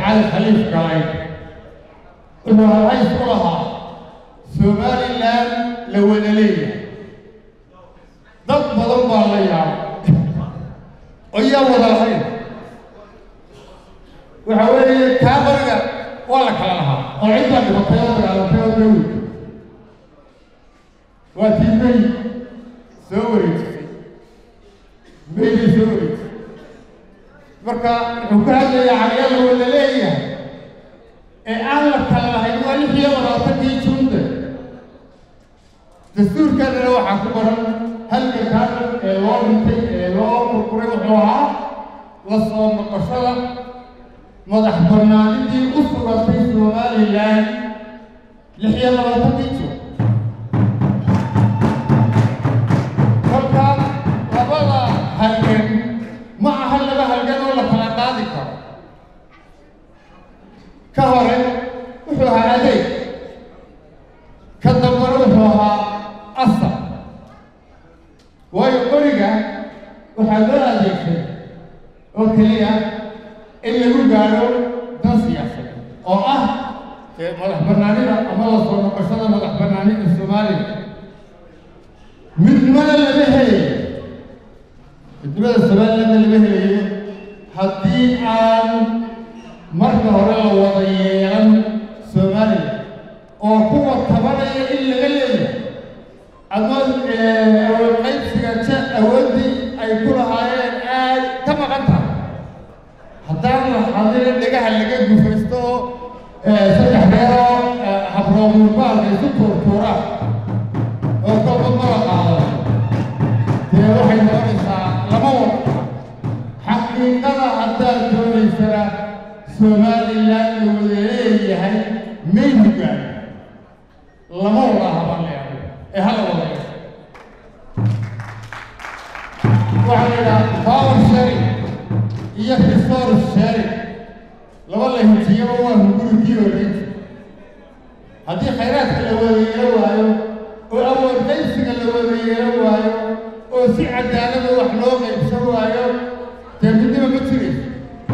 cali khaliif galay wuxuu halhays ku lahaa somalilan la wada leeyahay dad badan baa la yaabay oo yaa wada lahayn waxa weeye kaa bariga waa la kala lahaa oo ciddaa dhibatay oo dagaalatay oo dawid waa tii may soo wareejisay maybay soo wareejisay marka wuxuu ka hadlayaa caliyaa la wada leeyahay ee aan la kala lahayn waa lix iyo labaatankii juunde dastuurkanana waxaa ku qoran halka kaadan ee loo dhintay ee loo kurkuray wuxuu ahaa la soo noqoshada madax bannaanidii u sugantay somalilan lix iyo labaatankii juun kolka labada halgan ma aha laba halgan oo la kala qaadi karo ka hore wuxuu ahaa adeeg ka dambana wuxuu ahaa asar waayo qoriga waxaa loo adeegtay oo keliya in lagu gaadho dan siyaasadeed oo ah dee madax bannaanida ama la soo noqoshada madax bannaanida soomaaliya midnimada lama helayo midnimada somalilandna lama helayo haddii aan marka hore la wada yeelan soomaaliya oo kuwa tabanaya in laga leeyahay ama awood qaybsiga ja awooddii ay ku lahaayeen aad ka maqan tahay haddaan la hadina dhagaha laga gufaysto oo saddex reeroo habroomurbaalka isu tuurtuuraan oo kolba mala qaado dee waxay noqonaysaa lama wado xaqiiqada haddaad doonaysana somalilan la wada leeyahay may hogaan lama wada haban leeyahay ee hala wada yeesho waxaa la yidhaha power sharing iyo resource sharing laba la hijiyaba waa hungurigii horreynta haddii khayraadka la wada yeelo waayo oo awood qaybsiga la wada yeelo waayo oo si cadaalada wax loo qaybsan waayo dee midnima ma jirayso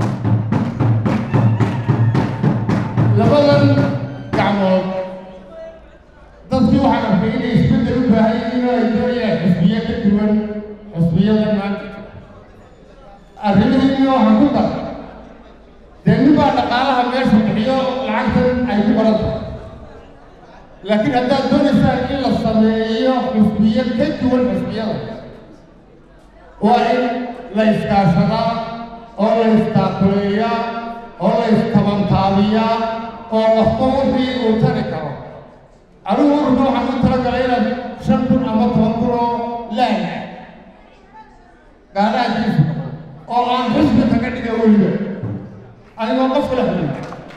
labadan gacmood dadkii waxaan arkay inay isbeddel u baahan yihiin oo ay doonayaan xisbiye ka duwan xisbiyada maanta arrimihiina waxaan ku dar dee nin baa dhaqaalaha meesha bixiyo lacagtan ay ku qoran tahay laakiin haddaad doonaysaan in la sameeyo xisbiye ka duwan xisbiyada waa in la iskaashadaa oo la istaakuleeyaa oo la istabantaabiyaa oo qofba wixii uu tari karo anigu ururka waxaan u talagalay inaad shan kun ama toban kun oo laaya gaadhaankiisu oo aan xisbi kaga dhiga weliba anigoo qof kala xulin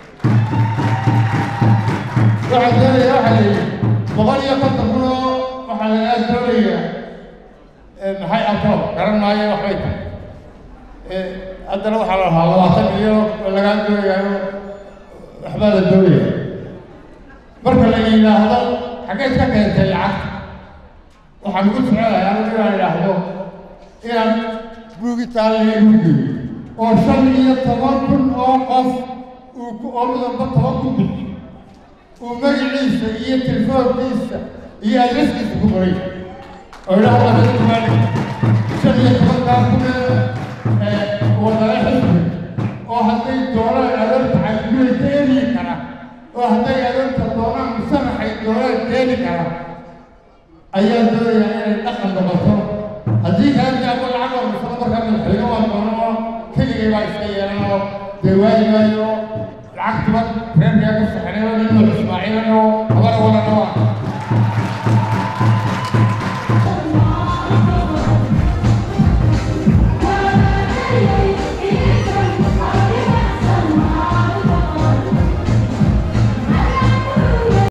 waxaa doonaya waxaa la yidhi boqol iyo konton kun oo waxaa lagaa doonaya maxay abto garan maayo waxbay tahay haddana waxaa la lahaa labaatan milyan oo lagaa doonayaayo waxbaa la doonaya marka la yidhaahdo xaggeed ka keentay lacagta waxaan ugu jecelahay anigu inaan idhaahdo inaan buugitaan leegu geeyo oo shan iyo toban kun oo qof uu ku oo midamba toban ku bixi uu magaciisa iyo telefoonkiisa iyo adreskiisa ku qoray oo idhaahdo dadkumaali shan iyo tobankaa kun wadale xisbi oo hadday doonaan adoonta caafimaad keeni kara oo hadday adoonta doonaan musamaxay doonaan keeni kara ayaa doonayaa inay dhaqan noqoto haddii kalenta ama lacag oo musama markaa madaxweyne waa doono oo keligay baa iska yeelanoo dee waayi maayo lacagtuba reerkaa ka saxeeyo nin nuux ismaaciilan oo habara walana waa